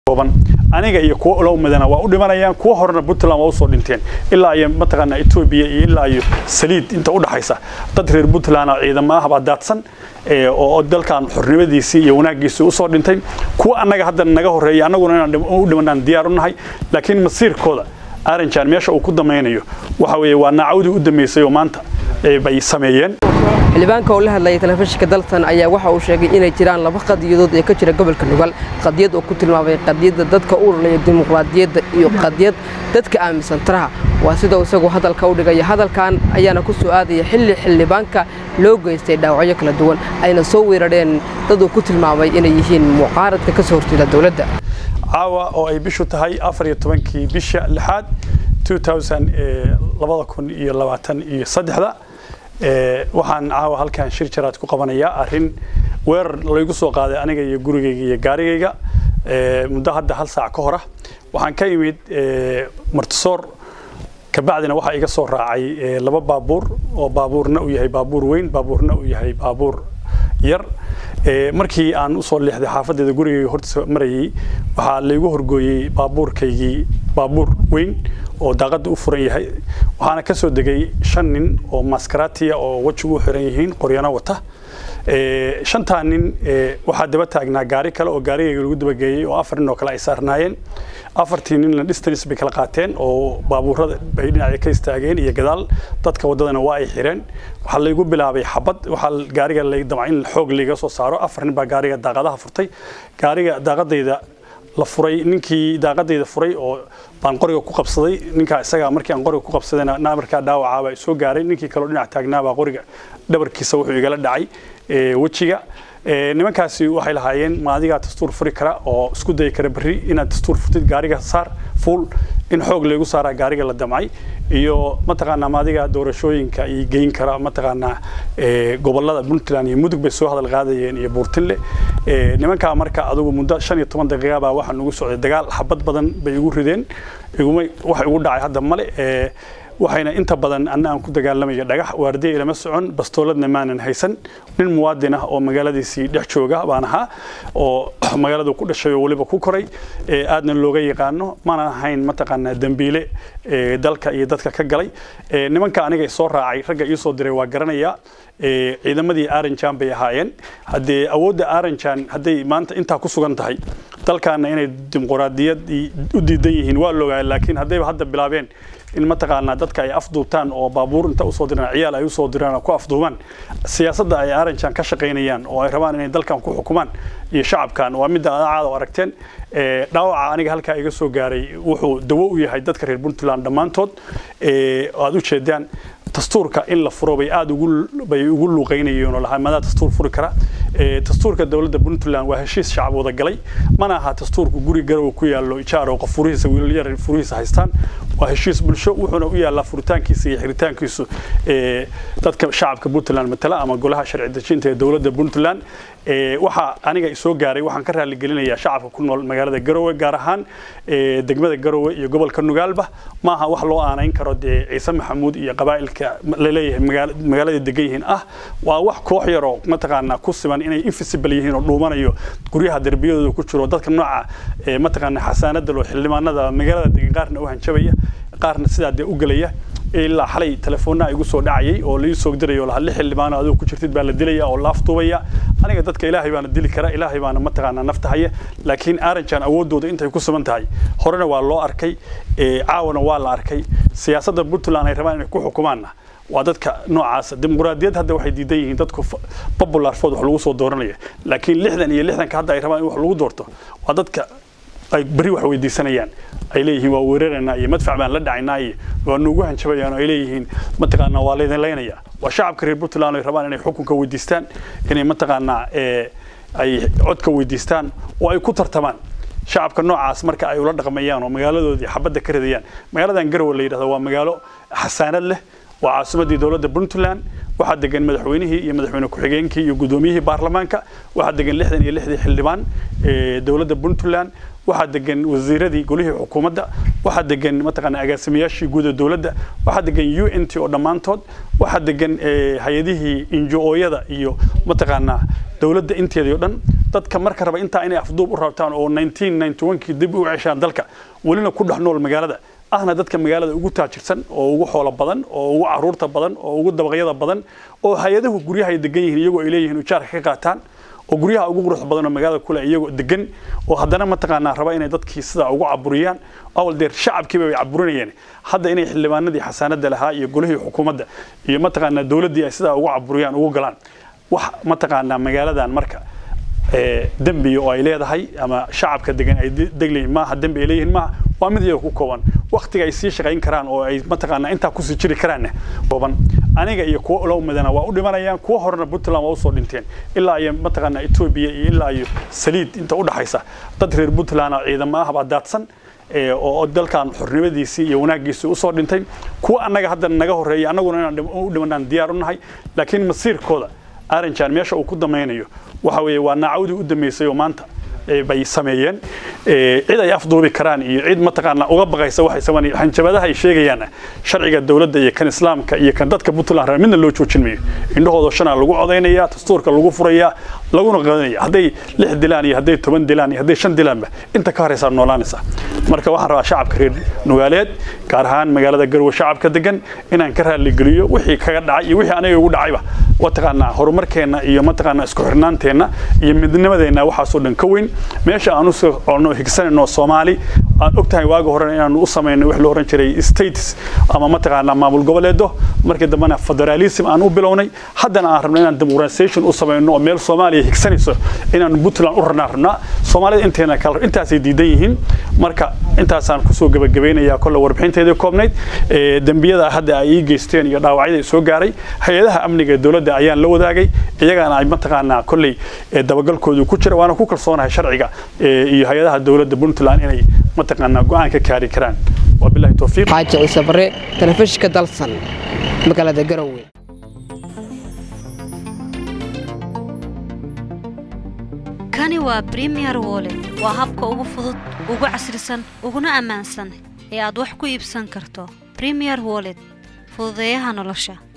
aniga iyo kuwa ula umadana waa u dhimanayaan kuwa horena puntland waa usoo dhinteen ilaa iyo mataqaanaa etoobiya iyo ilaa iyo saliid inta udhaxaysa dad reer puntland ciidamo ah baa daadsan oo dalkan xornimadiisii iyo wanaagiisii usoo dhintay kuwa annaga hadda naga horeeya annaguna inaan u dhimanaan diyaar u nahay laakiin masiirkooda aranjan meesha uu ku damaynayo waxa weeye waa naacawdii u dambeysay oo maanta bay sameeyeen xildhibaanka oo la hadlayay telefishinka daltan ayaa waxa uu sheegay inay jiraan laba qadiyadood ee ka jira gobolka nugal qadiyad oo ku tilmaamay qadiyadda dadka u urlaya dimuqraadiyadda iyo qadiyad dadka aaminsan taraha waa sida isagu hadalka u dhigaya hadalkan ayaana ku soo aadaya xilli xildhibaanka loo geystay dhaawacyo kala duwan ayna soo weerarheen dad uu ku tilmaamay inay yihiin mucaaradka ka soo horjeeda dowladda caawa oo ay bishu tahay afar iyo tobankii bisha lixaad labada kun iyo labaatan iyo saddexda waxaan caawa halkan shir jaraad ku qabanayaa arrin weerar laygu soo qaaday aniga iyo gurigayga iyo gaarigayga muddo hadda hal saac ka hora waxaan ka imid martisoor kabacdina waxaa iga soo raacay laba baabuur oo baabuurna uu yahay baabuur weyn baabuurna uu yahay baabuur yar markii aan usoo leexday xaafadeeda gurigayga hortiisa marayay waxaa laygu horgooyey baabuurkaygii baabuur weyn oo daaqada u furan yahay waxaana ka soo degay shan nin oo maskaraatiya oo wejigu u xiran yihiin qoryano wata shantaa nin waxaa daba taagnaa gaari kale oo gaarigayga lagu dabageeyey oo afar nin oo kale ay saarnaayeen afartii ninna distance bay kala qaateen oo baabuurada bay dhinaca ka istaageen iyo gadaal dadka waddadana waa ay xireen waxaa laygu bilaabay xabad waxaa gaariga lay damca in xoog layga soo saaro afar nin baa gaariga daaqadaha furtay gaariga daaqadayda la furay ninkii daaqadayda furay oo baan qoriga ku qabsaday ninkaa isaga markii aan qoriga ku qabsadayna markaa dhaawacaa baa soo gaaray ninkii kaloo dhinac taagnaabaa qoriga dhabarkiisa wuxuu igala dhacay wejiga nimankaasi waxay lahaayeen maadigaa dastuur furi kara oo isku dayi kara berri inaad dastuur furtid gaariga saar fuul in xoog laygu saaraa gaariga la damcay iyo mataqaanaa maadiga doorashooyinka iyo geyn kara mataqaanaa gobolada puntland iyo mudug bay soo hadal qaadayeen iyo buurtinle nimankaa marka adugu muddo shan iyo toban daqiiqa baa waxaa nugu socday dagaal xabad badan bay igu rideen iguma waxa igu dhacay hadda male waxayna inta badan anna aan ku dagaalamayo dhagax waardiya ilama socon bastooladna maanan haysan nin muwaadin ah oo magaaladiisii dhex jooga baan ahaa oo magaaladu ku dhashay oo weliba ku koray aadna looga yaqaano maanan ahayn mataqaanaa dembiile dalka iyo dadka ka galay nimanka aniga soo raacay ragga ii soo diray waa garanayaa ciidamadii aranjan bay ahaayeen haddee awoodda aranjan hadday maanta intaa ku sugan tahay dalkaana inay dimuqraadiyad u diidan yihiin waa loogaa laakiin haddayba hadda bilaabeen in mataqaanaa dadka ay afduubtaan oo baabuur inta usoo diraan ciyaal ay usoo diraan oo ku afduubaan siyaasadda ay aranjan ka shaqaynayaan oo ay rabaan inay dalkan ku xukumaan iyo shacabkan waa midda aad u aragteen dhaawaca aniga halkaa iga soo gaaray wuxuu dawo u yahay dadka reer puntland dhammaantood aad u jeedaan dastuurka in la furo bay aad bay ugu luuqaynayeen oo lahaa madaa dastuur furi kara dastuurka dowladda puntland waa heshiis shacab wada galay mana aha dastuurku guri garow ku yaallo ijaaro qof furihiisa wiilal yar furihiisa haystaan waa heshiis bulsho wuxuuna u yaallaa furitaankiisa iyo xiritaankiisu dadka shacabka puntland matala ama golaha sharci dejinta ee dowladda puntland waxaa aniga soo gaaray waxaan ka raaligelinayaa shacabka ku nool magaalada garowe gaar ahaan degmada garowe iyo gobolka nugaalba maaha wax loo aanayn karo dee ciise maxamuud iyo qabaa'ilka laleeyahay magaalada degan yihiin ah waa wax koox yaroo mataqaanaa ku siman inay invisible yihiin oo dhuumanayo guryaha derbiyadooda ku jiro dadka nooca mataqaanaa xasaanada loo xildhibaanada magaalada degan qaarna u hanjabaya qaarna sidaa dee u gelaya ilaa xalay telefoonna igu soo dhacayay oo lai soo dirayo laha lix xildhibaano adigu ku jirtid baa la dilaya oo la afduubaya aniga dadka ilaahay baana dili kara ilaahay baana mataqaanaa nafta haya laakiin aranjan awooddooda intay ku sugan tahay horena waa loo arkay caawana waa la arkay siyaasadda puntland ay rabaan inay ku xukumaanna waa dadka noocaasa dimuqraadiyad hadda waxay diidan yihiin dadku popular food wax lagu soo dooranaya laakiin lixdan iyo lixdanka hadda ay rabaan in wax lagu doorto waa dadka ay beri wax weydiisanayaan ay leeyihiin waa weeraraynaa iyo madfac baan la dhacaynaa iyo waa nuugu hanjabayaan oo ay leeyihiin mataqaanaa waa laydin laynaya waa shacabka reer puntland ay rabaan inay xukunka weydiistaan inay mataqaanaa ay codka weydiistaan oo ay ku tartamaan shacabka noocaas marka ay ula dhaqmayaan oo magaaladoodii xabadda ka ridayaan magaaladan garowe la yidhahdo waa magaalo xasaanad leh waa caasimadii dowladda puntland waxaa degan madaxweynihii iyo madaxweyne ku-xigeenkii iyo guddoomiyihii baarlamaanka waxaa degan lixdan iyo lixdii xildhibaan dowladda puntland waxaa degan wasiiradii golihii xukuumadda waxaa degan mataqaana agaasimayaashii guud ee dowladda waxaa degan u n t oo dhammaantood waxaa degan hay-adihii injo-ooyada iyo mataqaanaa dowladda inteedii o dhan dadka marka raba intaa inay afduub u rabtaan oo 1991kii dib u ceshaan dalka welina ku dhex nool magaalada ahna dadka magaalada ugu taajirsan oo ugu xoolo badan oo ugu caruurta badan oo ugu dabaqyada badan oo hay-adahu guryaha ay degan yihiin iyagoo ay leeyihiin ujaarka ka qaataan oo guryaha ugu quruxda badan oo magaalada kule iyagoo degan oo haddana mataqaanaa raba inay dadkii sidaa ugu caburiyaan awal deer shacabkiiba way caburinayeen hadda inay xildhibaanadii xasaanada lahaa iyo golihii xukuumadda iyo mataqaanaa dowladdii ay sidaa ugu caburiyaan ugu galaan wax mataqaanaa magaaladan marka dembi oo ay leedahay ama shacabka degan ay deglayihin maaha dembi ay leeyihiin maaha waa mid iyaga ku kooban waktiga ay sii shaqayn karaan oo ay mataqaanaa intaa kusii jiri karaanna kooban aniga iyo kuwa ulow madana waa u dhimanayaan kuwa horena puntland waa usoo dhinteen ilaa iyo mataqaanaa etoobiya iyo ilaa iyo saliid inta u dhaxaysa dad reer puntland oo ciidamo ah baa daadsan oo dalkan xornimadiisii iyo wanaaggiisii usoo dhintay kuwa annaga hadda naga horreeya annaguna inaan u dhimanaan diyaar u nahay laakiin masiirkooda aranjan meesha uu ku damaynayo waxa weeye waa naacawdii u dambeysay oo maanta bay sameeyeen cid ay afduubi karaan iyo cid mataqaanaa uga baqaysa waxay sameeyeen hanjabadaha ay sheegayaan sharciga dawladda iyo kan islaamka iyo kan dadka Puntland reer midna loo joojin maayo indhahooda shana lagu codeynaya dastuurka lagu furaya laguna qadanaya haday lix dilaan iyo haday toban dilaan iyo haday shan dilaanba inta ka horeysa noolaanaysa marka waxaan rabaa shacabka reer nugaaleed gaar ahaan magaalada garwe shacabka degan inaan ka raali geliyo wixii kaga dhacay iyo wixii anaga ugu dhacayba wataqaanaa horumarkeena iyo mataqaanaa isku xirnaanteena iyo midnimadeena waxaasoo dhan ka weyn meesha aan u socono higsanayno Soomaali aan ogtahay waaga hore inaan u sameeyno wax loo oran jiray states ama mataqaanaa maamul goboleedo markii dambana federalism aan u bilownay haddana aan rabno inaan democratization u sameeyno oo meel Soomaaliya higsanayso inaan Puntland u ranaa rabnaa Soomaalida inteena kala intaas ay diidan yihiin marka intaasaan ku soo gabagabeynayaa kolle warbixinteedii koobnayd ee dambiyada hadda ay geysteen iyo dhaawacyada soo gaaray hay'adaha amniga dawladda ayaan la wadaagay iyagana ay mataqaanaa kolley dabagalkoodu ku jira waana ku kalsoonahay sharciga iyo hay-adaha dawladda Puntland inay mataqaanaa go'aan ka kaari karaan wabillahi tawfiiq xaaji ciise bare telefishinka dalsan magaalada garowe kani waa bremier wollet waa habka ugu fudud ugu casrisan uguna ammaansan ee aad wax ku iibsan karto bremier wollet fududeeyaha nolosha